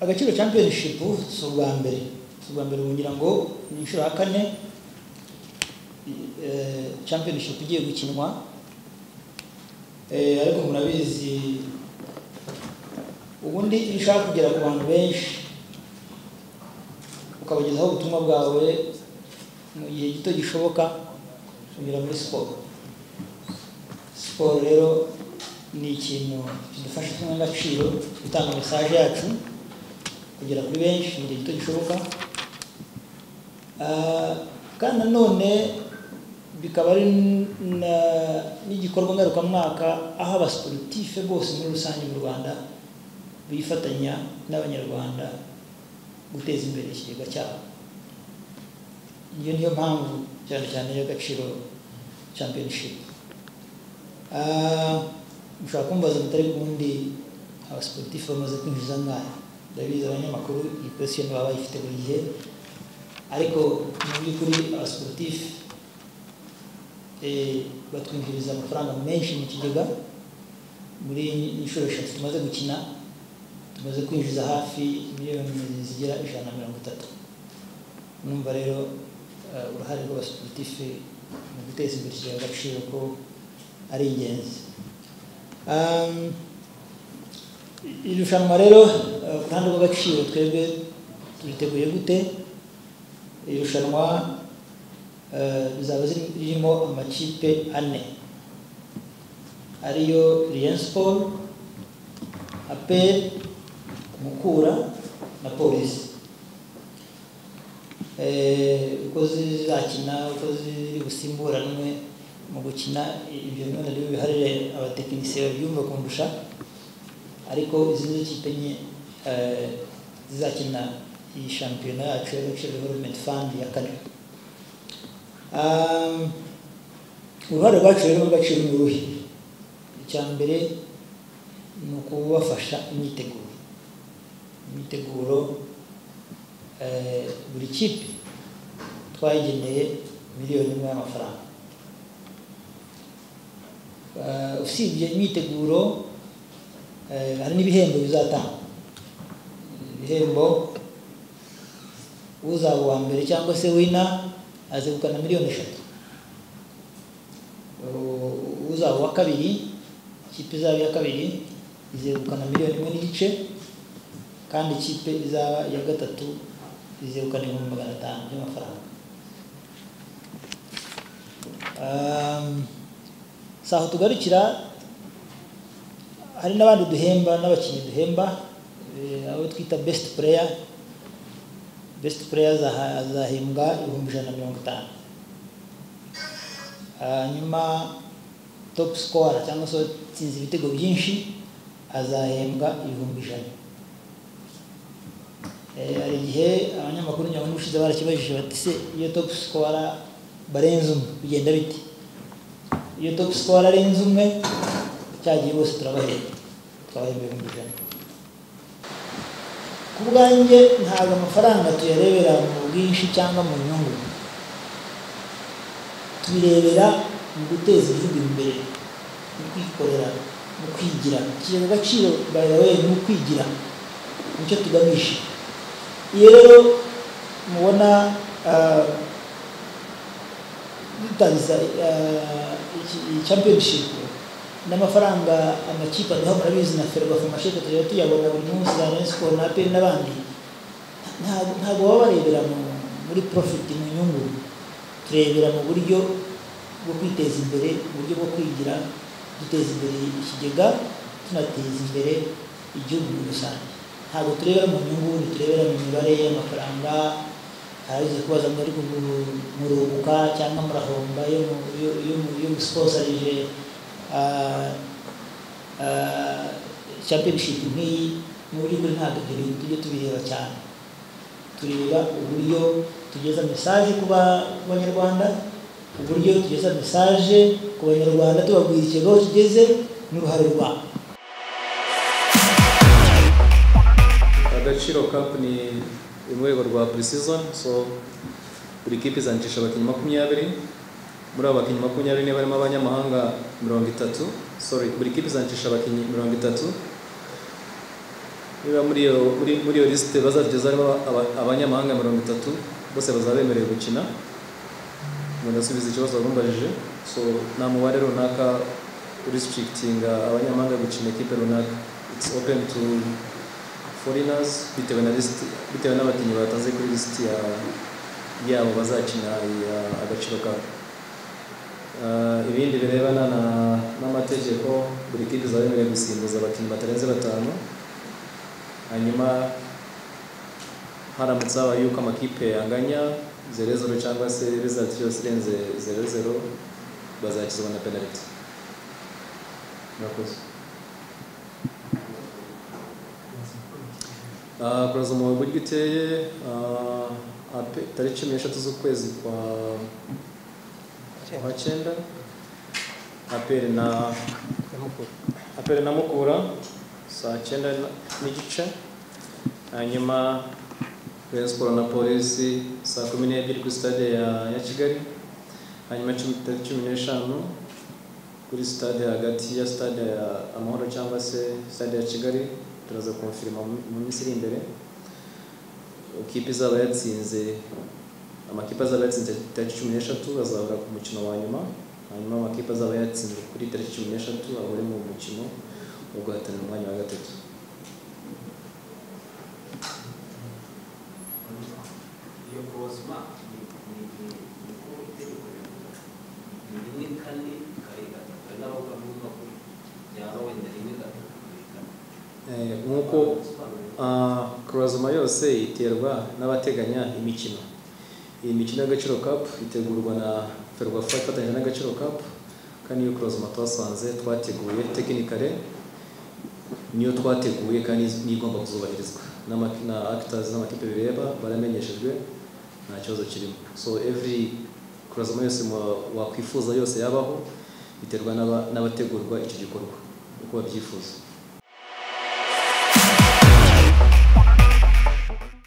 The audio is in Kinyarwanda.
agaciro championship si ubwa mbere si ubwa mbere ngira ngo ni inshuro ya kane eh, championship igiye gukinwa Eh, ariko murabizi ubundi iyo ushaka kugera ku bantu benshi ukabagezaho ubutumwa bwawe mu gihe gito gishoboka unyura muri siporo siporo rero ni ikintu kidufasha kumwe agaciro gutanga mesaje yacu kugera kuri benshi mu gihe gito gishoboka Ah, kandi nanone bikaba ari na- n'igikorwa ngarukamwaka aho abasiporutife bose muri rusange mu rwanda bifatanya n'abanyarwanda guteza imbere ikigega cyabo iyo niyo mpamvu cyane cyane y'agaciro championship Ah, mushobora kumbaza mutari ubundi abasiporutifu bamaze kwinjiza ngayo ndabizi abanyamakuru iyi kwesiyoni baba bayifite buri gihe ariko mu by'ukuri abasiporutifu eh, batwinjiriza amafaranga menshi mu kigega muri inshuro eshatu tumaze gukina tumaze kwinjiza hafi miliyoni zigera ijana na mirongo itatu numva rero eh, uruhare rw'abasiporutifu mu guteza imbere ikigega agaciro ko ari ingenzi Um, irushanwa rero eh, ku ruhande rw'agaciro twebwe turiteguye gute irushanwa eh, rizaba ziri- ririmo amakipe ane ariyo Rayon Sport APR Mukura na Polisi Eh, uko zizakina uko ziri busimburanwe mu gukina ibyo none rero biharire abatekinisiye babyumva kundusha ariko izi ni ikipe enye eh, zizakina iyi shampiyona yacu y'agaciro development fund ya kane Um, uruhare rwacu rero rw'agaciro ni uruhe icya mbere ni ukubafasha imyiteguro imyiteguro eh, buri kipe twayigeneye miliyoni imwe y'amafaranga Eh, usibye imyiteguro eh, hari n'ibihembo bizatangwa ibihembo uzaba uwa mbere cyangwa se wina azegukana miliyoni eshatu U- uzaba uwa kabiri ikipe izaba iya kabiri izegukana miliyoni imwe n'igice kandi ikipe izaba iya gatatu izegukana ibihumbi magana atanu by'amafaranga Um, si aho tugarukira hari n'abandi duhemba n'abakinnyi duhemba eh, abo twita best player best player azaha- azahembwa ibihumbi ijana na mirongo itanu hanyuma top scorer cyangwa se utsinze ibitego byinshi azahembwa ibihumbi ijana Eh, hari igihe abanyamakuru nyabona ubushize barakibajije bati se iyo top sikora barenze umwe bigenda bite iyo top sikora arenze umwe cyagiye bose turabahemba tukabahemba ibihumbi ijana ku bwanjye ntabwo amafaranga tuyarebera mu bwinshi cyangwa mu nyungu tubirebera mu guteza igihugu imbere mu kwikorera mu kwigira ikigega agaciro by the way ni ukwigira nicyo tugamije iyo rero mubona ah, dutangiza ah, iki- iyi championship n'amafaranga amakipe aduha murabizi na ferwafa masheke tujya tuyabona buri munsi za Rayon Sport na APR n'abandi ntabwo ntabwo baba barebera mu- muri profit mu nyungu turebera mu buryo bwo kwiteza imbere uburyo bwo kwigira duteza imbere ikigega tunateza imbere igihugu muri rusange ntabwo turebera mu nyungu ntiturebera mu mibare y'amafaranga harabiza kubaza ngo ariko muru- murunguka cyangwa murahomba iyo mu- iyo- iyo mu- iyo musiposarije championship nk'iyi mu by'ukuri ntabwo ibyo bintu tujye tubireba cyane tureba uburyo tugeza mesaje ku ba- ku banyarwanda uburyo tugeza mesaje ku banyarwanda tubabwira ikigega aho kigeze n'uruhare rwabo agaciro cup ni mu rwego rwa pre-season so buri kipe izandikisha abakinnyi makumyabiri muri abo bakinnyi makumyabiri niba barimo abanyamahanga mirongo itatu sorry buri kipe izandikisha abakinnyi mirongo itatu niba muri iyo muri muri iyo lisite bazageza harimo aba- abanyamahanga mirongo itatu bose bazaba bemerewe gukina ngo ndasubiza ikibazo wagumbajije so nta mubare runaka urisitrikitinga abanyamahanga gukina ikipe runaka it's open to foreigners bitewe na lisiti bitewe n'abakinnyi batanze kuri lisiti ya yabo bazakina iya agaciro kabo Ah, ibindi birebana na- n'amategeko buri kipe izaba yemerewe gusimbuza abakinnyi batarenze batanu hanyuma haramutse habaye yuko amakipe anganya zero zero cyangwa se result yose irenze zero zero bazakizwa na penalty murakoze Ah, kuraza umuhogo buryo uteye ah, ape- tariki cumi n'eshatu z'ukwezi kwa kwa cyenda apere na apere na mukura saa cyenda na- n'igice hanyuma Rayon Sports na polisi saa kumi n'ebyiri kuri stade ya, ya kigali hanyuma cumi tariki cumi n'eshanu kuri stade hagati ya stade ya amahoro cyangwa se stade ya kigali turaza kumfirima mu mu minsi iri imbere ikipe izaba yatsinze amakipe azaba yatsinze tariki cumi n'eshatu azahura ku mukino wa nyuma hanyuma amakipe azaba yatsinze kuri tariki cumi n'eshatu ahure mu mukino wo guhatanira umwanya wa gatatu iyo kozma niko itegeko rivuga ni rimwe kane kare gatatu hari n'abavuga ko byaba wenda rimwe gatatu kare gatatu Eh, nk'uko ah, kurazuma yose iterwa n'abateganya imikino iyi mikino y'agaciro cup itegurwa na ferwafa ifatanyije n'agaciro cup kandi iyo kurazuma twasanze twateguye tekinikare niyo twateguye kandi niyo igomba kuzubahirizwa N'ama- na actors n'amakipe bireba baramenyeshejwe nta kibazo kirimo so every kurazuma yose mwa- wakwifuza yose yabaho biterwa n'aba- n'abategurwa icyo gikorwa uko babyifuza